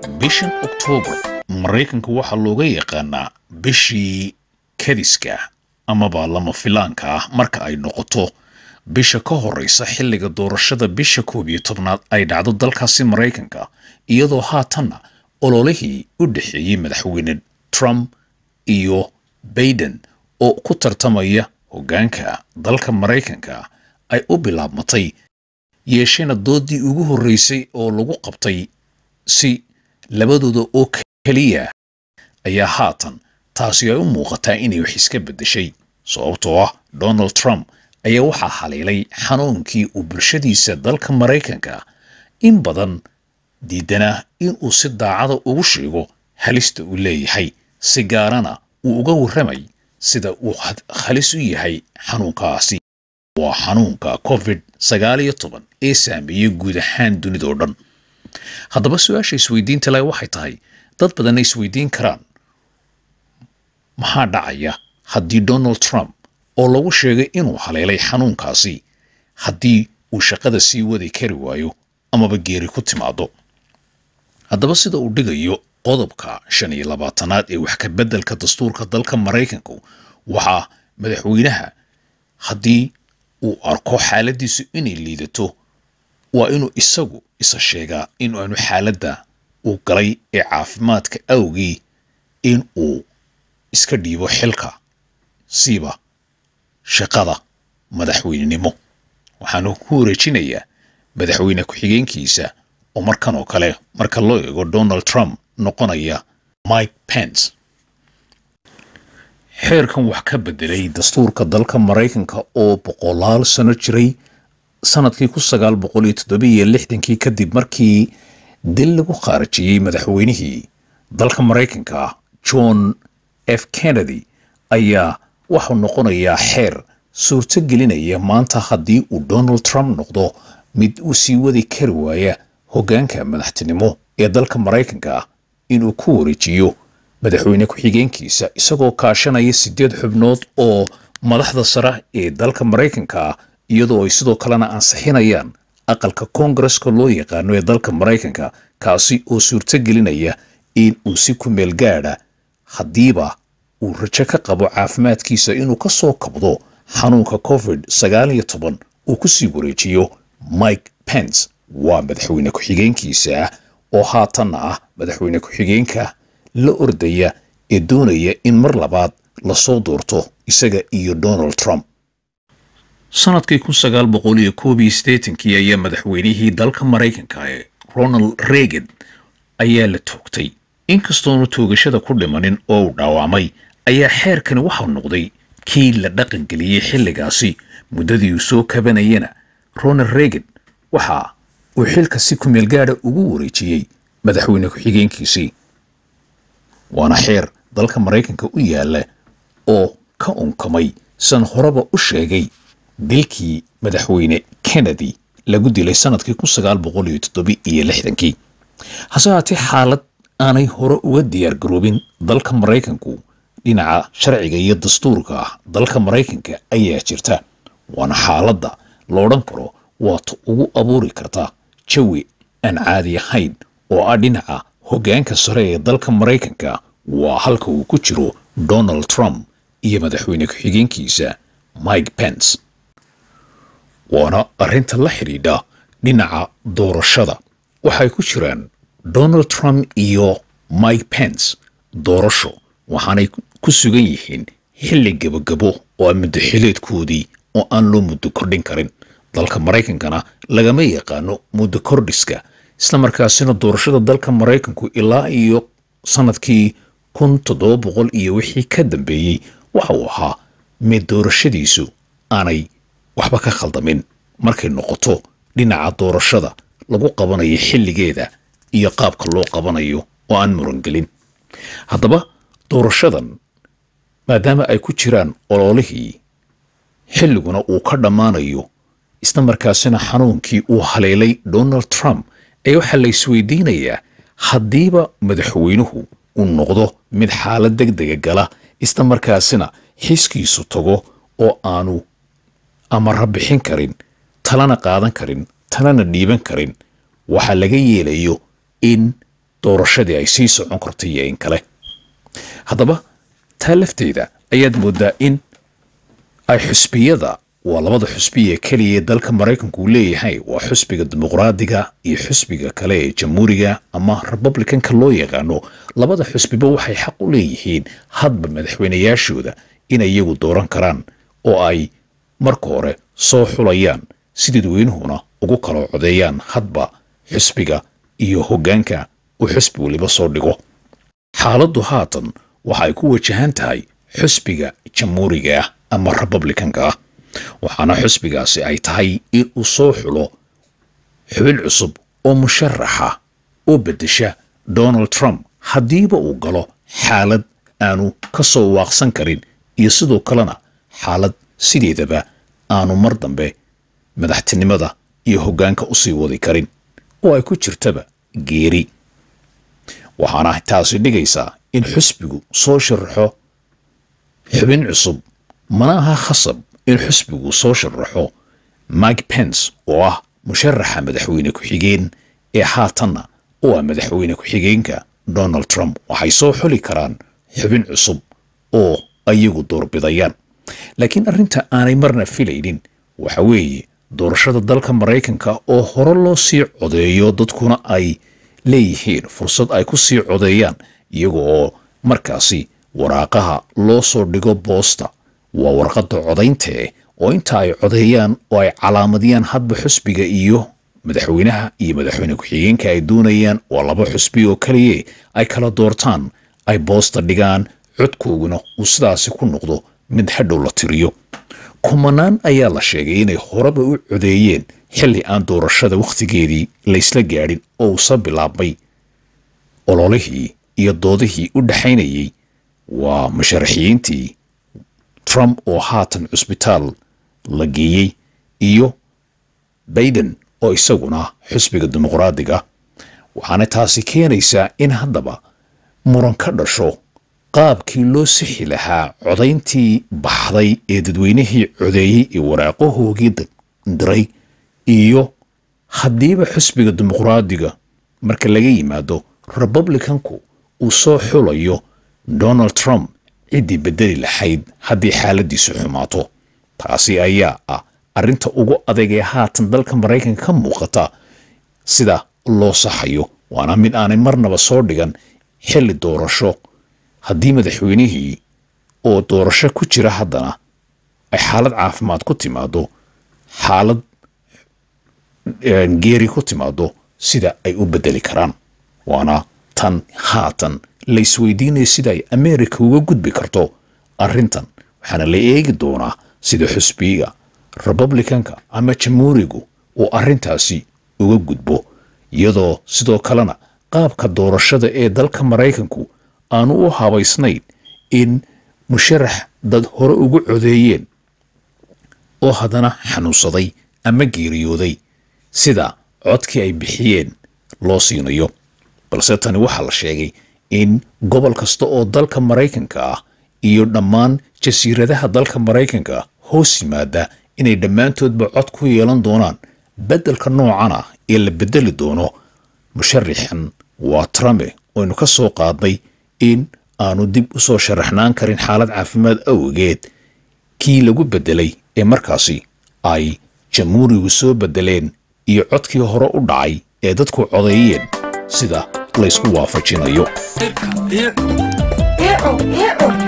bishan oktoobar maraykanka waxaa looga yaqaanaa bishii kadiska amaba lama filaanka ah marka ay noqoto bisha ka horeysa xilliga doorashada bisha koob iyo tobnaad ay dhacdo dalkaasi maraykanka iyadoo haatanna ololihii u dhexeeyey madaxweyne trump iyo baiden oo ku tartamaya hoggaanka dalka maraykanka ay u bilaabmatay yeeshena doodii ugu horreysay oo lagu qabtay si labadooda oo keliya ayaa haatan taasi ay u muuqataa inay wax iska beddeshay sababtoo ah donald trump ayaa waxaa haleelay xanuunkii uu bulshadiisa dalka maraykanka in badan diidanaa inuu si daacada ugu sheego halista uu leeyahay si gaarana uu uga warramay sida uu halis u yahay xanuunkaasi waa xanuunka covid sagaal iyo toban ee saameeyey guud ahaan dunidao dhan haddaba su-aasha isweydiinta leh waxay tahay dad badanna isweydiin karaan maxaa dhacaya haddii donald trump oo lagu sheegay inuu haleelay xanuunkaasi haddii uu shaqada sii wadi kari waayo amaba geeri ku timaado haddaba sida uu dhigayo qodobka shan iyo labaatanaad ee wax ka beddelka dastuurka dalka maraykanku waxaa madaxweynaha haddii uu arko xaaladiisu inay liidato waa inuu isagu isa sheegaa in aanu xaaladda uu galay ee caafimaadka awgii in uu iska dhiibo xilka siiba shaqada madaxweynenimo waxaanu ku wareejinayaa madaxweyne ku-xigeenkiisa oo markan oo kale marka loo eego donald trump noqonaya mike pence xeerkan wax ka beddelay dastuurka dalka maraykanka oo boqolaal sano jiray sanadkii kun sagaal boqol iyo toddobiiyo lixdankii kadib markii dil lagu khaarajiyey madaxweynihii dalka maraykanka john f kennedy ayaa waxuu noqonayaa xeer suurto gelinaya maanta haddii uu donald trump noqdo mid uu sii wadi kari waaya hoggaanka madaxtinimo ee dalka maraykanka inuu ku wareejiyo madaxweyne ku-xigeenkiisa isagoo kaashanaya siddeed xubnood oo madaxda sare ee dalka maraykanka iyadoo ay sidoo kalena ansixinayaan aqalka koongareska loo yaqaano ee dalka maraykanka kaasi oo suurto gelinaya in uu si ku meel gaadha haddiiba uu rajo ka qabo caafimaadkiisa inuu ka soo kabdo xanuunka covid sagaal iyo toban uu ku sii wareejiyo mike pence waa madaxweyne ku-xigeenkiisa oo haatanna ah madaxweyne ku-xigeenka la ordaya ee doonaya in mar labaad lasoo doorto isaga iyo donald trump sanadkii kun sagaal boqol iyo koob iyo siddeetankii ayaa madaxweynihii dalka maraykanka ee ronald reagan ayaa la toogtay inkastoonu toogashada ku dhimanin oo uu dhaawacmay ayaa xeerkani waxau noqday kii la dhaqangeliyey xilligaasi muddadii uu soo kabanayana ronald reagan waxa uu xilka si kumeel gaadha ugu wareejiyey madaxweyne ku-xigeenkiisii waana xeer dalka maraykanka u yaalla oo ka unkamay san horeba u sheegay dilkii madaxweyne kennedy lagu dilay sanadkii kun sagaal boqol iyo toddobi iyo lixdankii hase haatee xaalad aanay hore uga diyaar garoobin dalka maraykanku dhinaca sharciga iyo dastuurka ah dalka maraykanka ayaa jirta waana xaaladda la odhan karo waata ugu abuuri karta jawi aan caadi ahayn oo ah dhinaca hoggaanka sare ee dalka maraykanka waa halka uu ku jiro donald trump iyo madaxweyne ku-xigeenkiisa mike pence waana arrinta la xidhiidha dhinaca doorashada waxay ku jiraan donald trump iyo mike pence doorasho waxaanay ku sugan yihiin xilli gebagabo oo a muddo xileedkoodii oo aan loo muddo kordhin karin dalka maraykankana lagama yaqaano muddo kordhiska islamarkaasina doorashada dalka maraykanku ilaa iyo sanadkii kun toddoba boqol iyo wixii ka dambeeyey waxa uu ahaa mid doorashadiisu aanay waxba ka khaldamin markay noqoto dhinaca doorashada lagu qabanayo xilligeeda iyo qaabka loo qabanayo oo aan murangelin haddaba doorashadan maadaama ay ku jiraan ololihii xilliguna uu ka dhammaanayo isla markaasina xanuunkii uu haleelay donald trump ee waxaa la isweydiinayaa haddiiba madaxweynuhu uu noqdo mid xaalad deg dega gala isla markaasina xiskiisu tago oo aanu amara bixin karin talana qaadan karin talana dhiiban karin waxaa laga yeelayo in doorashadii ay sii socon karto iyo in kale haddaba taa lafteeda ayaad mooddaa in ay xusbiyada waa labada xusbiya keliya ee dalka maraykanku uu leeyahay waa xusbiga dimuqraadiga iyo xusbiga kale ee jamhuuriga ama republicanka loo yaqaano labada xusbiba waxay xaq u leeyihiin hadba madaxweynayaashooda inay iyagu dooran karaan oo ay marka hore soo xulayaan si dadweynuhuna ugu kala codeeyaan hadba xusbiga iyo hoggaanka uu xusbi weliba soo dhigo xaaladdu haatan waxa ay ku wajahan tahay xusbiga jamhuuriga ah ama republicanka ah waxaana xusbigaasi ay tahay in uu soo xulo xubin cusub oo musharaxa oo beddesha donald trump haddiiba uu galo xaalad aanu ka soo waaqsan karin iyo sidoo kalena xaalad sideedaba aanu mar dambe madaxtinimada iyo hoggaanka u sii wadi karin oo ay ku jirtaba geeri waxaana taasi dhigaysaa in xusbigu soo sharaxo xubin cusub mana aha khasab in xusbigu soo sharaxo mike pence oo ah musharaxa madaxweyne ku-xigeen ee haatanna oo ah madaxweyne ku-xigeenka donald trump waxay soo xuli karaan xubin cusub oo ayagu doorbidayaan laakiin arrinta aanay marna filaynin waxa weeye doorashada dalka maraykanka oo hore loo sii codeeyo dadkuna ay leeyihiin fursad ay ku sii codeeyaan iyaga oo markaasi waraaqaha loo soo dhigo boosta waa warqadda codayntae oo inta ay codeeyaan oo ay calaamadiyaan hadba xusbiga iyo madaxweynaha iyo madaxweyne ku-xigeenka ay doonayaan waa laba xusbi oo keliye ay kala doortaan ay boosta dhigaan codkooguna uu sidaasi ku noqdo mid hadhow la tiriyo kumanaan ayaa la sheegay inay horeba u codeeyeen xilli aan doorashada wakhtigeedii laysla gaadhin oo uusa bilaabmay ololihii iyo doodihii u dhexaynayey waa musharaxiyiintii trump oo haatan cusbitaal la geeyey iyo baiden oo isaguna xusbiga dimuqraadiga waxaana taasi keenaysaa in haddaba muran ka dhasho qaabkii loo sixi lahaa codayntii baxday ee dadweynihii codeeyey ee waraaqahoogii diray iyo haddiiba xusbiga dimuqraadiga marka laga yimaado republicanku uu soo xulayo donald trump ciddii beddeli lahayd haddii xaaladiisu xumaato taasi ayaa ah arrinta ugu adag ee haatan dalka maraykanka ka muuqata sida loo saxayo waana mid aanay marnaba soo dhigan xilli doorasho haddii madaxweynihii oo doorasho ku jira haddana ay xaalad caafimaad ku timaado xaalad geeri ku timaado sida ay u beddeli karaan waana tan haatan la isweydiinaya sida ay america uga gudbi karto arrintan waxaana la eegi doonaa sida xusbiga republicanka ama jamhuurigu uu arrintaasi uga gudbo iyadoo sidoo kalena qaabka doorashada ee dalka maraykanku aanu u habaysnayn in musharax dad hore ugu codeeyeen oo haddana xanuunsaday ama geeriyooday sida codkii ay bixiyeen loo siinayo balse tani waxaa la sheegay in gobol kasta oo dalka maraykanka ah iyo dhammaan jasiiradaha dalka maraykanka hoos yimaada inay dhammaantoodba cod ku yeelan doonaan beddelka noocan ah ee la beddeli doono musharaxan waa trumpe oynu ka soo qaadnay in aanu dib u soo sharaxnaan karin xaalad caafimaad awgeed kii lagu beddelay ee markaasi ay jamhuurigu soo beddeleen iyo codkii hore u dhacay ee dadku codeeyeen sida laysku waafajinayo Ew, ew.